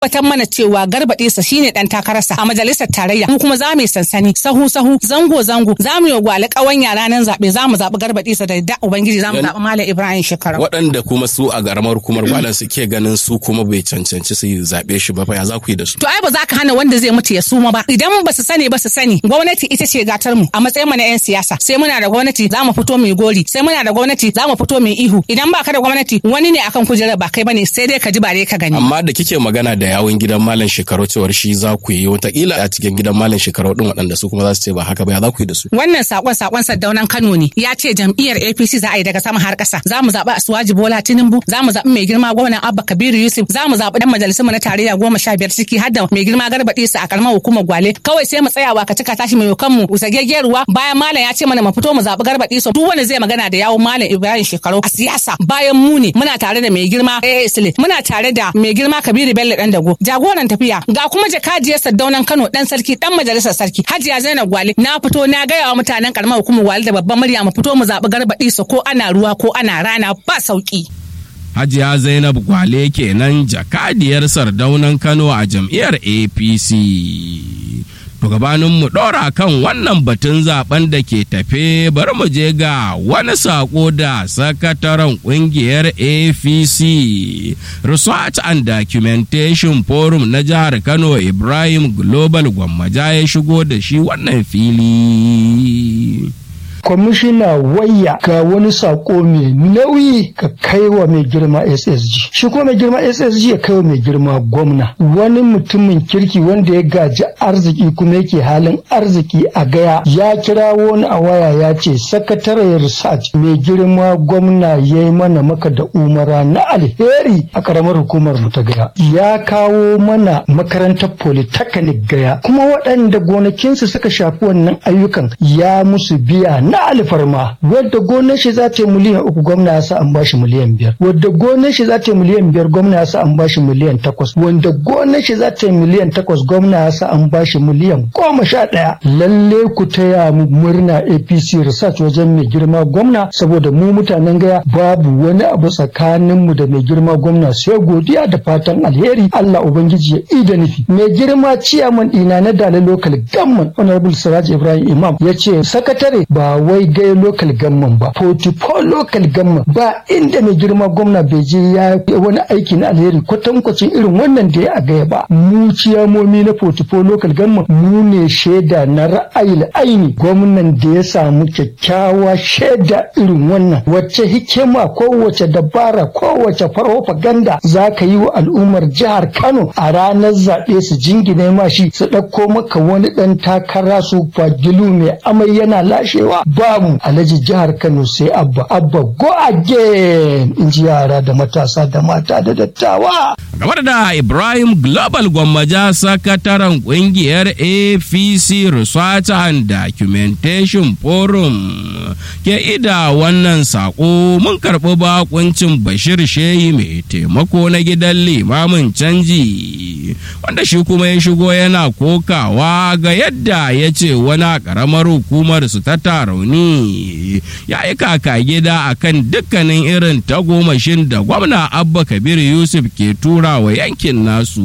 tabbatar mana cewa garbaɗe sa shine dan takararsa a majalisar tarayya mu kuma za mu yi sansani sahu sahu zango zango za mu yi gwale ƙawanya ranar zaɓe za mu zaɓi garbaɗe sa da da ubangiji za mu zaɓi malam ibrahim shekara waɗanda kuma su a garamar hukumar gwalan suke ganin su kuma bai cancanci su zaɓe shi ba fa ya za ku yi da su to ai ba za ka hana wanda zai mutu ya suma ba idan ba su sani ba su sani gwamnati ita ce gatar mu a matsayin mu na yan siyasa sai muna da gwamnati za mu fito mu yi gori sai muna da gwamnati za mu fito mu yi ihu idan ba ka da gwamnati wani ne akan kujerar ba kai bane sai dai ka ji ba dai ka gani amma da kike magana da yawun gidan malam shekaru cewar shi za ku yi watakila a cikin gidan malam shekaru din waɗanda su kuma za su ce ba haka ba ya za ku yi da su wannan sakon sakon Saddaunan Kano ne ya ce jam'iyyar APC za a yi daga sama har ƙasa za mu zaɓi Asuwaji Bola Tinubu za mu zaɓi mai girma gwamnan Abba Kabiru Yusuf za mu zaɓi dan majalisun mu na tarayya goma sha biyar ciki har da mai girma Garba Isa a karamar hukumar Gwale kawai sai mu tsaya wa ka cika tashi mai kan mu usagegge ruwa bayan malam ya ce mana mu fito mu zaɓi Garba Isa duk wanda zai magana da yawun malam Ibrahim Shekaru a siyasa bayan mu ne muna tare da mai girma AA Sule muna tare da mai girma Kabiru Bello dan dago jagoran tafiya ga kuma jakadiyar Saddaunan Kano dan sarki dan majalisar sarki Hajiya Zainab Gwale na fito na gaya wa mutanen karamar hukumar Gwale da babban murya mu fito mu zaɓi Garba Isa ko ana ruwa ko ana rana ba sauki. Hajiya Zainab Gwale kenan jakadiyar sardaunan Kano a jam'iyyar APC. To gabanin mu ɗora kan wannan batun zaben da ke tafe bari mu je ga wani sako da sakataren ƙungiyar APC Research and Documentation Forum na jihar Kano Ibrahim Global Gwammaja ya shigo da shi wannan fili. kwamishina wayya ga wani sako mai nauyi ka kai wa mai girma ssg shi kuma mai girma ssg ya kai wa mai girma gwamna wani mutumin kirki wanda ya gaji arziki kuma yake halin arziki a gaya ya kira wani a waya ya ce sakataren research mai girma gwamna ya yi mana maka da umara na alheri a karamar hukumar mu ta gaya ya kawo mana makarantar polytechnic gaya kuma waɗanda gonakinsu suka shafi wannan ayyukan ya musu biya na alfarma wadda gonar shi za ta yi miliyan uku gwamna ya sa an bashi miliyan biyar wadda gonar shi za ta yi miliyan biyar gwamna ya sa an bashi miliyan takwas wanda gonar shi za ta yi miliyan takwas gwamna ya sa an bashi miliyan goma sha ɗaya lalle ku taya mu murna apc research wajen mai girma gwamna saboda mu mutanen gaya babu wani abu tsakanin mu da mai girma gwamna sai godiya da fatan alheri allah ubangiji ya ida nufi mai girma ciyaman ɗina na dalilin local gamman honorable siraj ibrahim imam ya ce sakatare ba wai gai local gamman ba 44 local gamman ba inda mai girma gwamna bai je ya wani aiki na alheri kwatankwacin irin wannan da ya a gaya ba mu ciyamomi na 44 local gamman mu ne shaida na ra'ayi aini gwamnan da ya samu kyakkyawa shaida irin wannan wacce hikima ko wace dabara ko wace farfaganda za ka yi wa al'ummar jihar kano a ranar zaɓe su jingine ma shi su ɗauko maka wani ɗan takara su fagilu mai amai yana lashewa babu alhaji jihar kano sai abba abba go again in ji yara da matasa da mata da dattawa game da ibrahim global gwammaja sakataren kungiyar apc research and documentation forum ke ida wannan sako mun karɓi bakuncin bashir shehi mai taimako na gidan limamin canji wanda shi kuma ya shigo yana kokawa ga yadda ya ce wani ƙaramar hukumar su ta tarauni ya yi kaka gida akan dukkanin irin tagomashin da gwamna abba kabir yusuf ke tura wa yankin nasu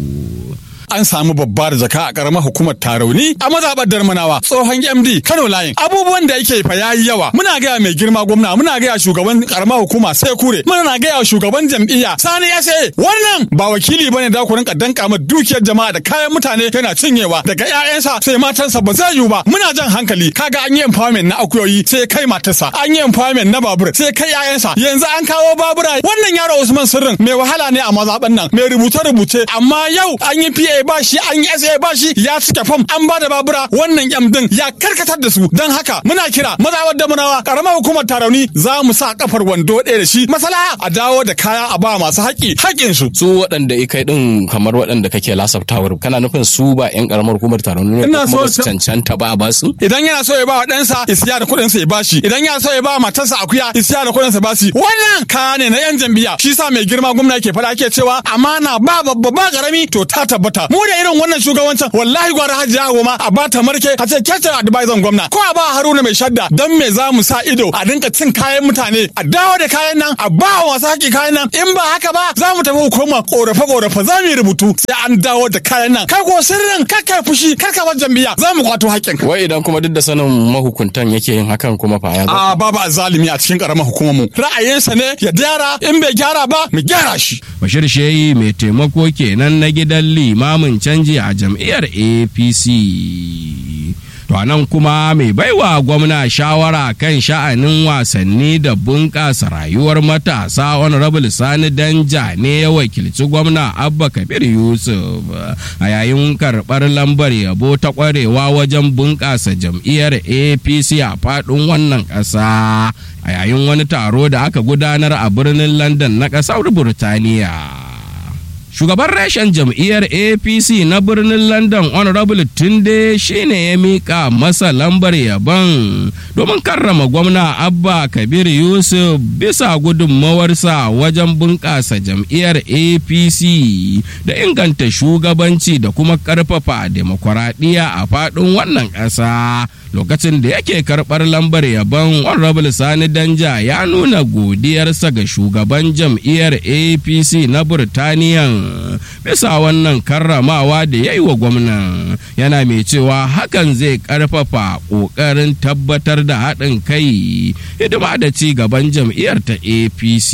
an samu babbar jaka a karamar hukumar tarauni a mazaɓar darmanawa tsohon md kano layin abubuwan da yake fa yayi yawa muna gaya mai girma gwamna muna gaya shugaban karamar hukuma sai kure muna gaya shugaban jam'iyya sani ya wannan ba wakili bane da ku rinka danka ma dukiyar jama'a da kayan mutane yana cinyewa daga ƴaƴansa sai matansa ba zai yiwu ba muna jan hankali kaga an yi empowerment na akuyoyi sai kai matarsa an yi empowerment na babur sai kai ƴaƴansa yanzu an kawo babura wannan yaro Usman Sirrin mai wahala ne a mazaɓan nan mai rubuce rubuce amma yau an yi PA ba shi an yi SA ba shi ya cike fam an ba da babura wannan yam din ya karkatar da su don haka muna kira mazawar da munawa karamar hukumar tarauni za mu sa kafar wando ɗaya da shi masala a dawo da kaya a ba masu haƙi haƙin su su waɗanda ikai din kamar waɗanda kake lasabtawar kana nufin su ba yan karamar hukumar tarauni ne Ina kuma ba so su cancanta ba a ba su idan yana so ya ba wa ɗansa isiya da kuɗin sa ya bashi idan yana so ya ba wa matarsa akuya isiya da kuɗin sa bashi wannan kaya ne na yan jam'iyya shi sa mai girma gwamna yake faɗa ke cewa amana ba babba ba karami to ta tabbata mu da irin wannan shugabancin wallahi gwara hajiya goma a ba ta marke a ce kece advisor gwamna ko a ba haruna mai shadda dan me za mu sa ido a dinka cin kayan mutane a dawo da kayan nan a ba wa masu haƙi kayan nan in ba haka ba za mu tafi hukumar korafe korafe za mu yi rubutu sai an dawo da kayan nan kai ko sirrin kar kai fushi kar ka bar jam'iyya za mu kwato haƙƙin wai idan kuma duk da sanin mahukuntan yake yin hakan kuma fa ya za a babu azalimi a cikin karamar hukumar mu ra'ayinsa ne ya gyara in bai gyara ba mu gyara shi Bashir Shehi mai taimako kenan na gidan limamin canji a jam'iyyar APC. To a nan kuma mai baiwa gwamna shawara kan sha'anin wasanni da bunƙasa rayuwar matasa honorable sani danja ne ya wakilci gwamna abba kabir yusuf a yayin karɓar lambar yabo ta ƙwarewa wajen bunƙasa jam'iyyar apc a faɗin wannan ƙasa a yayin wani taro da aka gudanar a birnin london na ƙasar burtaniya. shugaban reshen jam'iyyar apc na birnin london honorable tunde shine ya mika masa lambar yaban domin karrama gwamna abba kabir yusuf bisa gudunmawarsa wajen bunƙasa jam'iyyar apc da inganta shugabanci da kuma ƙarfafa demokuraɗiyya a faɗin wannan ƙasa lokacin da yake karɓar lambar yabon honorable sani danja ya nuna godiyarsa ga shugaban jam'iyyar apc na burtaniyan bisa wannan karramawa da ya yi wa gwamnan yana mai cewa hakan zai karfafa ƙoƙarin tabbatar da haɗin kai hidima da ci gaban jam'iyyar ta apc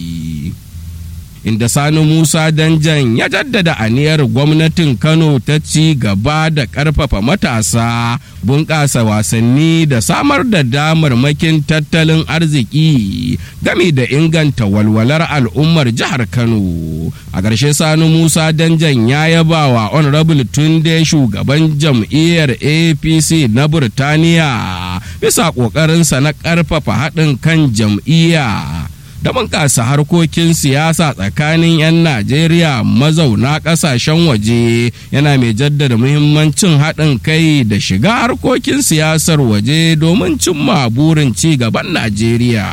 inda sani musa danjan ya jaddada aniyar gwamnatin kano ta ci gaba da ƙarfafa matasa bunƙasa wasanni da samar da damarmakin tattalin arziki gami da inganta walwalar al'ummar jihar kano a ƙarshe sani musa danjan ya yaba wa honorable tunde shugaban jam'iyyar apc na burtaniya bisa ƙoƙarinsa na ƙarfafa haɗin kan jam'iyya da bunƙasa harkokin siyasa tsakanin 'yan Najeriya mazauna ƙasashen waje yana mai jaddada muhimmancin haɗin kai da shiga harkokin siyasar waje domin cimma burin ci gaban Najeriya.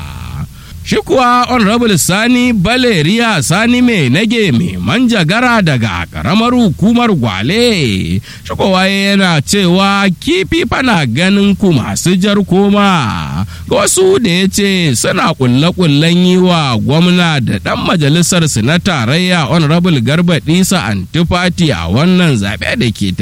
Shi kuwa Honorable Sani Baleriya Sani mai nage mai manjagara daga ƙaramar hukumar Gwale. Shikowa yana cewa kifi fana ganin ku masu jar koma. Ga wasu da ya ce suna kulle-kullen yi wa gwamna da ɗan majalisar su na tarayya Honorable Garba Disa Antifati a wannan zaɓe da ke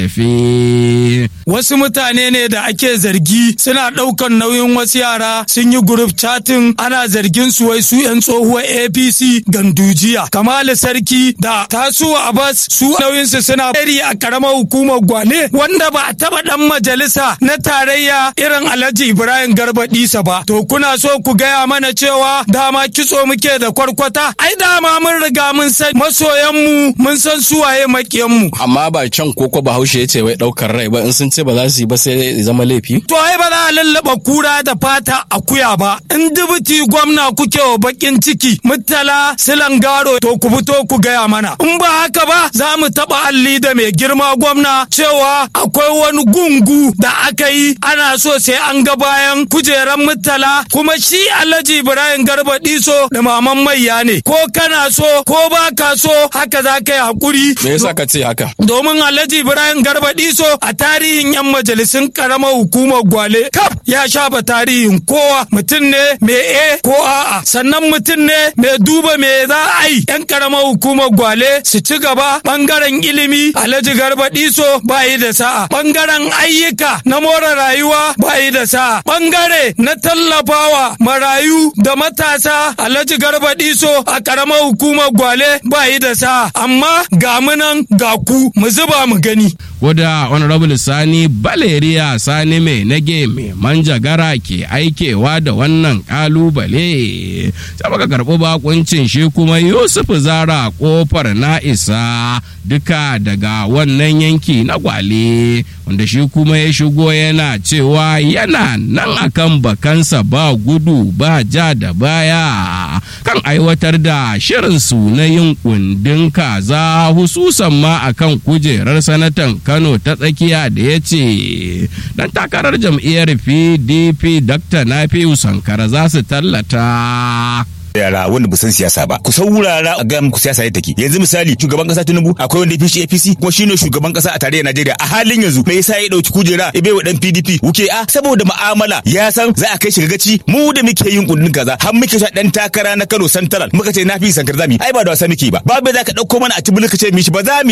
tafe. Wasu mutane ne da ake zargi suna ɗaukan nauyin wasu yara sun yi group chatting ana zargin su wai su 'yan tsohuwar APC gandujiya. Kamalu Sarki da Tasuwa Abbas su nauyinsu suna eri a karamar hukumar Gwane wanda ba a taba dan majalisa na tarayya irin Alhaji Ibrahim Garba Disa ba. To kuna so ku gaya mana cewa dama kitso muke da kwarkwata? Ai dama mun riga mun san masoyan mu mun san suwaye makiyan mu. amma ba can koko bahaushe ya ce wai ɗaukar rai ba in sun ce ba za su yi ba sai ya zama laifi To ai ba za a lallaba kura da fata akuya ba. In dubuti gwamna kuke wa bakin ciki mutala silangaro to ku fito ku gaya mana. In ba haka ba za mu taɓa alli da mai girma gwamna cewa akwai wani gungu da aka yi ana so sai an ga bayan kujeran mutala kuma shi Alhaji Ibrahim Garba Diso da maman maiya ne. Ko kana so ko ba ka so haka za ka yi hakuri. me yasa ka ce haka domin Alhaji Ibrahim Garba Diso a tarihin 'yan majalisun karamar hukumar Gwale kaf ya shafa tarihin kowa mutum ne mai e ko a'a sannan mutum ne mai duba me za a yi 'yan karamar hukumar Gwale su ci gaba bangaren ilimi Alhaji Garba Diso ba yi da sa'a bangaren ayyuka na more rayuwa ba yi da sa'a bangare na tallafawa marayu da matasa Alhaji Garba Diso a karamar hukumar Gwale ba yi da sa'a amma ga munan ga ku mu zuba mu gani Koda Honorable Sani Baleriya Sani mai nage mai manjagara ke aikewa da wannan kalubale. Sai muka karɓi bakuncin shi kuma Yusuf Zara kofar na isa duka daga wannan yanki na gwale wanda shi kuma ya shigo yana cewa yana nan akan bakansa ba gudu ba ja da baya kan aiwatar da shirinsu na yin kundin kaza hususan ma akan kujerar sanatan Kano ta tsakiya da ya ce dan takarar jam'iyyar PDP Dr. Nafiu Sankara za su tallata. yara wanda ba san siyasa ba ku saurara a ga muku siyasa yadda take yanzu misali shugaban kasa Tinubu akwai wanda ya fi shi APC kuma shine shugaban kasa a tarayyar Najeriya a halin yanzu me yasa ya dauki kujera ya bai wa dan PDP wuke a saboda mu'amala ya san za a kai shi gaci mu da muke yin kundin kaza har muke sha dan takara na Kano Central muka ce na fi sankar zami ai ba da wasa muke ba babu za ka dauko mana a tibulu ka ce mishi ba za mu